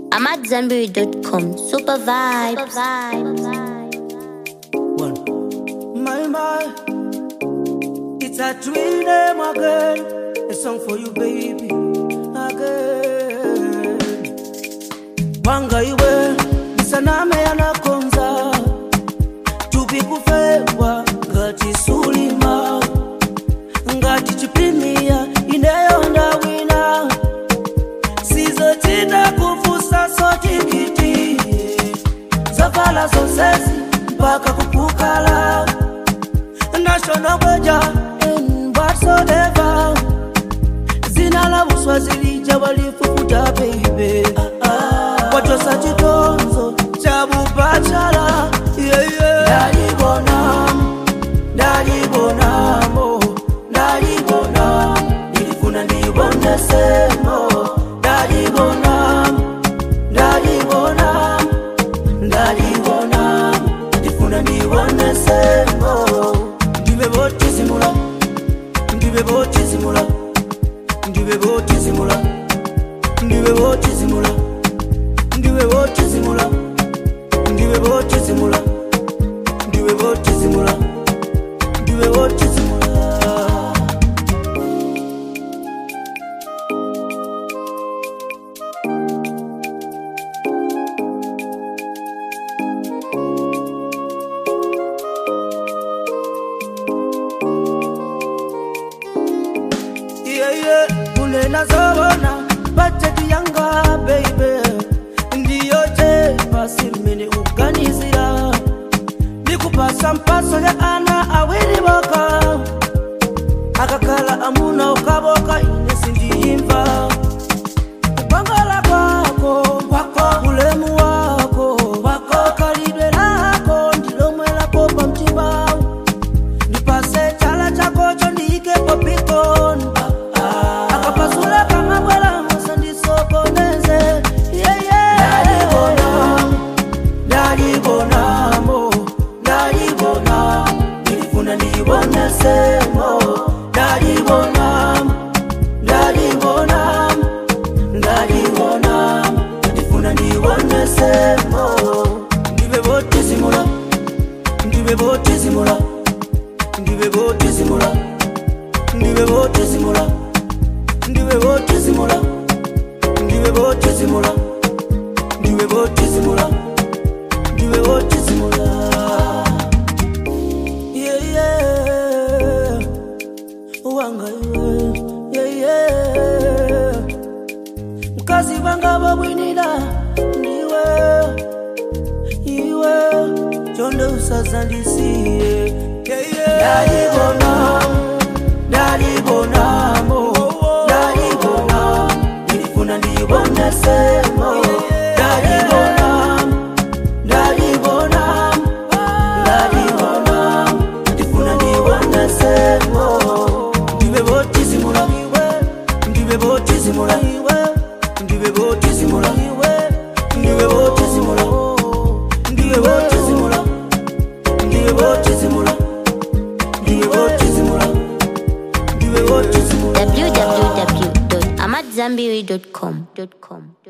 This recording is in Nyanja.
I'm at Zenberry.com. Super vibes. One. My, my. It's a twin name again. A song for you, baby. Again. Wanga iwe, saname anakonza. Tupi kufewa, ngati sulima. Ngati chiprimia, inayonda wina. Sizochita kufusa sotikiti. Zavala zonsezi, mpaka kupukala. National Weja in whatsoever. Zina la Buswazili jabalifufuta baby. Watosa chitonzo cha bubachala. Yeah, yeah. Dalibonam, dalibonamo, dalibonam. Nilifuna nibone semo. Dalibonam, dalibonam, dalibonam. Nilifuna nibone semo. Ndibe botizimula, ndibe botizimula, ndibe botizimula, ndibe botizimula, ndibe botizimula, ndibe botizimula, ndibe botizimula, ndibe botizimula. yeah, yeah. kunena zobona bajeti yanga baby ndiyo je basi mini uganizira nikupasa mpaso ya ana awiri boka akakala amuna ukaboka ine sindiyimva kupangala kwako kwako ulemu wako wako kalidwe lako ndilomwelako pa mchimbawu ndipase chala chakocho ndiikepo pikoni akapasula kamabwela mosa ndisokoneze dalibonamo dalibonamo nilifuna ndibonesemo dalibonamo dalibonamo dalibonamo ndifuna ndibonesemo ndibe botizimula ndibe botizimula ndibe botizimula ndibe botizimula ndibe botizimula ndibe botizimula ndibe botizimula ndibe botizimula yeah, yeah. wanga iwe yeah, yeah. mkazi vanga babwinira ndiwe iwe chonde usazandisiye yeah, yeah. dalibonamo dalibonamo dalibonamo nilifuna ndibonesemo dalibonamo dalibonamo dalibonamo ndifuna ndibonesemo ndibe botizimula ndibe botizimula ndibe botizimula ndibe botizimula ndibe botizimula ndibe botizimula ndibe botizimula ndibe botizimula www.amatzambiri.com.